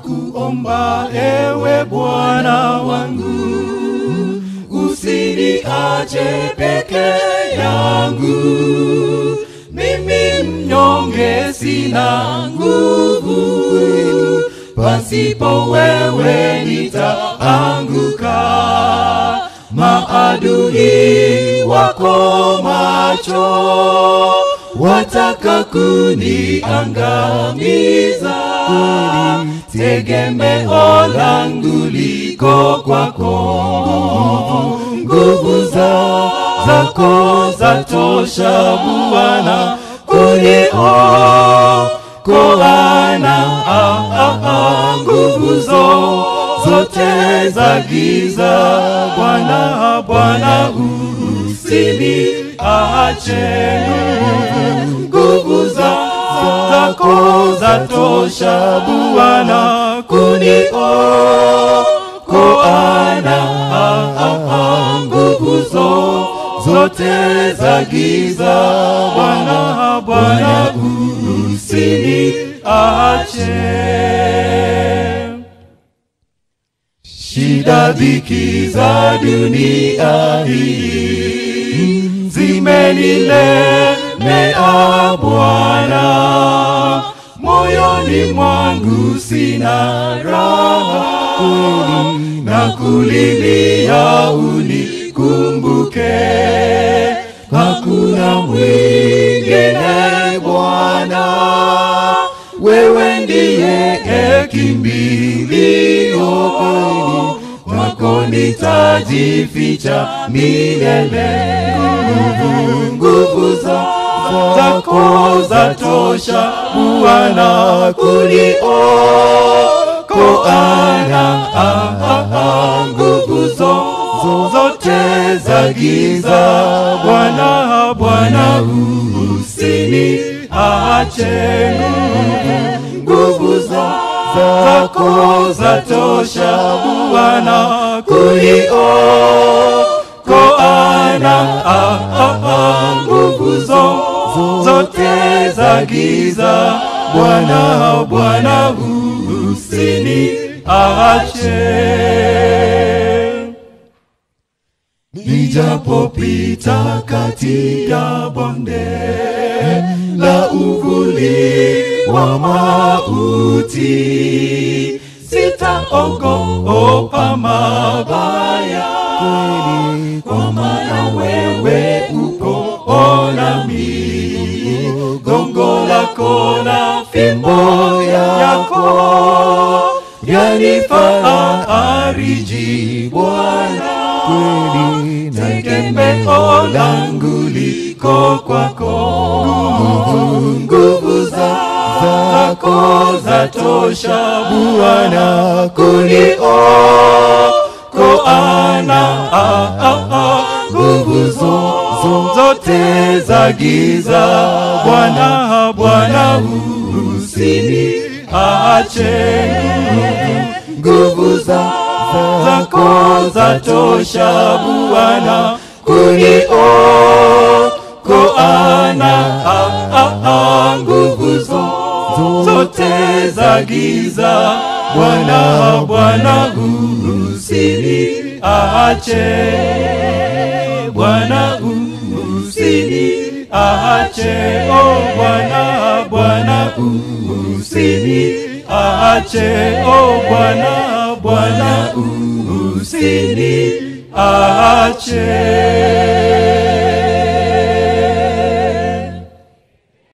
nakuomba ewe Bwana wangu, usiniache peke yangu, mimi mnyonge, sina nguvu, pasipo wewe nitaanguka. Maadui wako macho, wataka kuniangamiza. Tegemeo langu liko kwako, nguvu za zako zatosha Bwana kuniokoana. Ah, ah, ah, nguvu zo zote za giza Bwana, Bwana usiniache nguvu za zako zatosha Bwana kuniokoana. Ah, ah, ah, nguvu zo zote za giza Bwana, Bwana usiniache. Shida dhiki za dunia hii zimenilemea Bwana, moyoni mwangu sina raha, na kulilia unikumbuke. Hakuna mwingine Bwana, wewe ndiye kimbilio kwako nitajificha milele. Nguvu za zako zatosha Bwana kuniokoana. Ah, ah, ah, nguvu zo zote za giza Bwana, Bwana usiniache nguvu za zako zatosha Bwana kuniokoana. Ah, ah, ah, nguvu zo zote za giza Bwana, Bwana usiniache. Nijapopita kati ya bonde la uvuli wa mauti, sitaogopa mabaya, kwa maana wewe uko nami. Gongo lako na fimbo yako yanifariji Bwana kweli tegemeo langu liko kwako. Nguvu za zako zatosha Bwana kuniokoana. Ah, ah, ah, nguvu zo zote za giza Bwana, Bwana usiniache nguvu za zako zatosha Bwana kuniokoana. Ah, ah, ah, nguvu zo zote za giza Bwana, Bwana usiniache, Bwana usiniache, oh Bwana, Bwana usiniache, oh Bwana, Bwana usiniache.